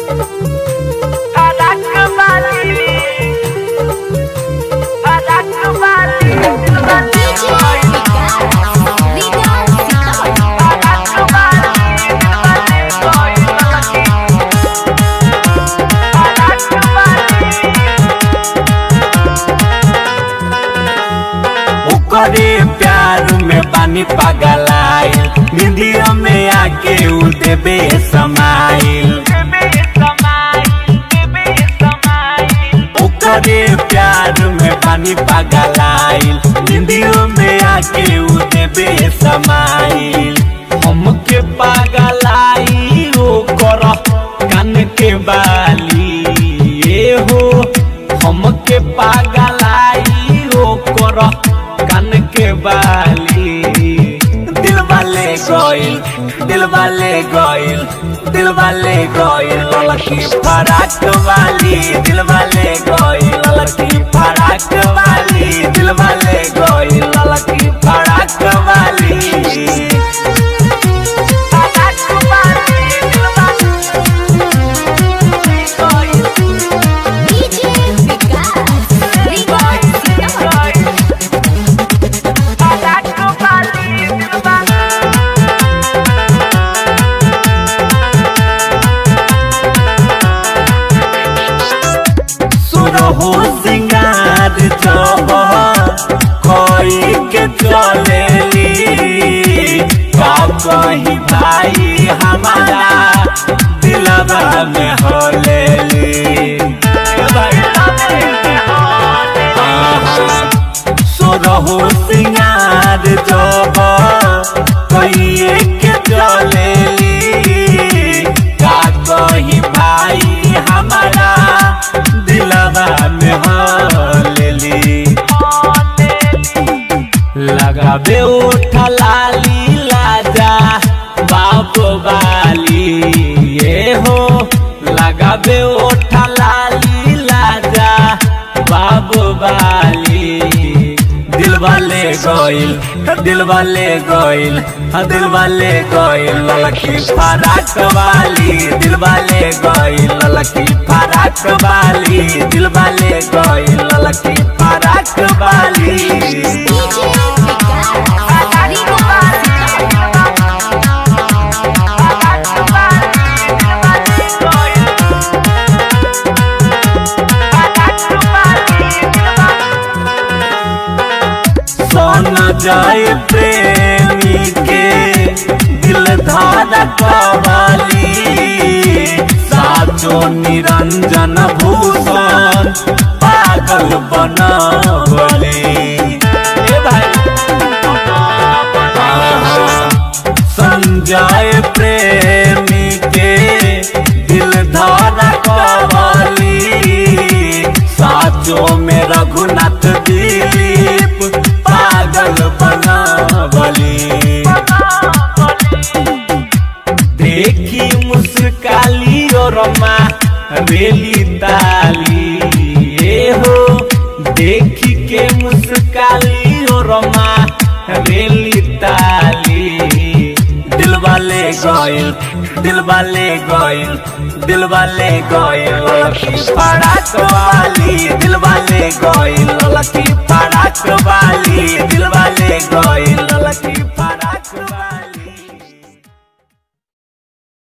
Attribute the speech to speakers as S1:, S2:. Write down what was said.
S1: ओकरे प्यार में पानी पगलाइल निंदिया में आके उ देबे समाइल ओकरे प्यार में पानी पगलाइल निंदियों में आके उ देबे समाइल हमके पगलाई ओकर कान के बाली ए हो हमके पगलाई ओकर कान के बाली दिल वाले गइल दिल वाले गइल दिल वाले गइल लड़की फराक वाली दिल वाले गइल लड़की फराक वाली दिल वाले गइल लड़की फराक वाली सुरहु सिंगार जब कोई के चलेली का कही भाई हमारा दिलवा में होलेली सुरहु सिंगार जब कोई के चलेली का कही भाई हमारा दिलवा में होलेली लगाबे उठ लाली लाजा बाप वाली ये हो लगाबे उठ लाली लाजा बाप वाली दिल वाले गइल दिल वाले गइल हाँ दिल वाले गइल लड़की फराक वाली दिल वाले गइल लड़की फराक वाली दिल वाले गइल लड़की फराक वाली सन जाए प्रेमी के दिल धारा कवाली साचो निरंजन भूषण पागल बनवले ए भाई संजय प्रेमी के दिल धारा कवाली साचो में रघुनाथ दिलीप पागल बनावली देखी मुस्काली और माँ रेली ताली ए हो देखी के मुस्काली और माँ रेली ताली दिल वाले गइल दिल वाले गइल दिल वाले गइल लड़की फड़ाक वाली दिल वाले गइल लड़की फड़ाक वाली दिल वाले गइल लड़की